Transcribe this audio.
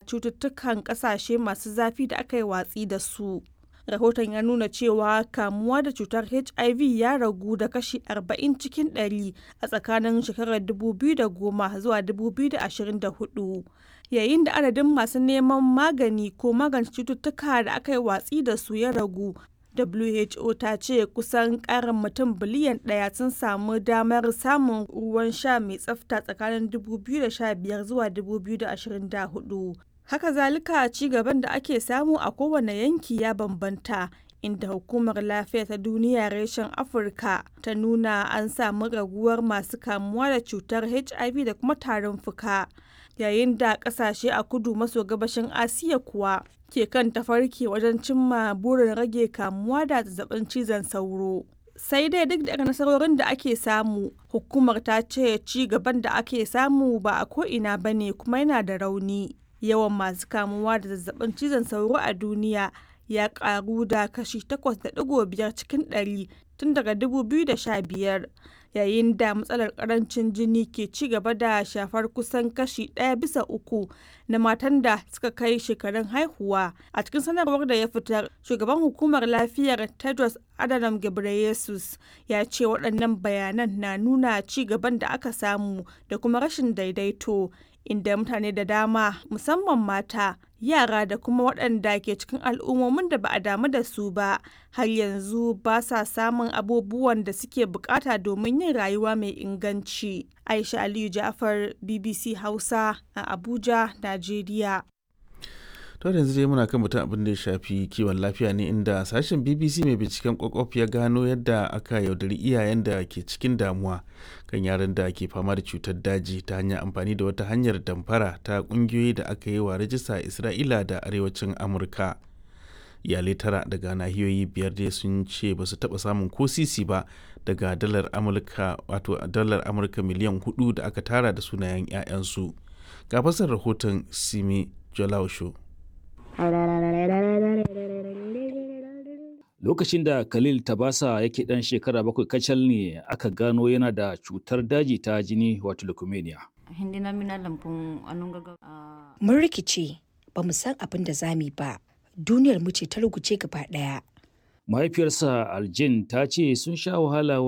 cututtukan ƙasashe masu zafi da aka yi watsi da su. Rahoton ya nuna cewa kamuwa da cutar HIV ya ragu da kashi 40 cikin 100 a tsakanin shekarar 2010 zuwa 2024, yayin da adadin masu neman magani ko magance cututtuka da aka yi watsi da su ya ragu. WHO ta ce kusan ƙarin mutum biliyan ɗaya sun samu damar samun ruwan sha mai tsafta tsakanin 2015 zuwa 2024. Haka zalika ci gaban da ake samu a kowane yanki ya bambanta. inda hukumar lafiya ta duniya reshen afirka ta nuna an samu raguwar masu kamuwa da cutar hiv da kuma tarin fuka yayin da kasashe a kudu maso gabashin asiya kuwa ke kan tafarki wajen cimma burin rage kamuwa da zazzabin cizon sauro sai dai duk da nasarorin da ake samu hukumar ta ce ci gaban da ake samu ba a ko'ina ba ne kuma yana da rauni yawan masu kamuwa da zazzabin cizon sauro a duniya ya karu da kashi 8.5 cikin 100 tun daga 2015 yayin da matsalar karancin jini ke ci gaba da shafar kusan kashi ɗaya bisa uku na matan da suka kai shekarun haihuwa a cikin sanarwar da ya fitar shugaban hukumar lafiyar tedros adhanom ghebreyesus ya ce waɗannan bayanan na nuna ci gaban da aka samu da kuma rashin daidaito inda mutane da dama musamman mata yara da kuma waɗanda ke cikin al'ummomin da ba a damu da su ba har yanzu ba sa samun abubuwan da suke bukata domin yin rayuwa mai inganci aisha aliyu jafar bbc hausa a abuja najeriya to yanzu dai muna kan mutum abin da ya shafi kiwon lafiya ne inda sashen bbc mai binciken kwakwaf ya gano yadda aka yaudari iyayen da ke cikin damuwa kan yaran da ke fama da cutar daji ta hanyar amfani da wata hanyar damfara ta kungiyoyi da aka yi wa rajista a isra'ila da arewacin amurka iyalai tara daga nahiyoyi biyar dai sun ce ba su taba samun ko sisi ba daga dalar amurka wato dalar amurka miliyan hudu da aka tara da sunayen 'ya'yansu ga fasar rahoton simi jolausho Lokacin da Khalil Tabasa yake ɗan shekara bakwai kacal ne aka gano yana da cutar daji ta jini wato leukemia. Mun rikice ba mu san abin da zami ba. Duniyar mu ce ta ruguce gaba ɗaya. Mahaifiyarsa Aljin ta ce sun sha wahala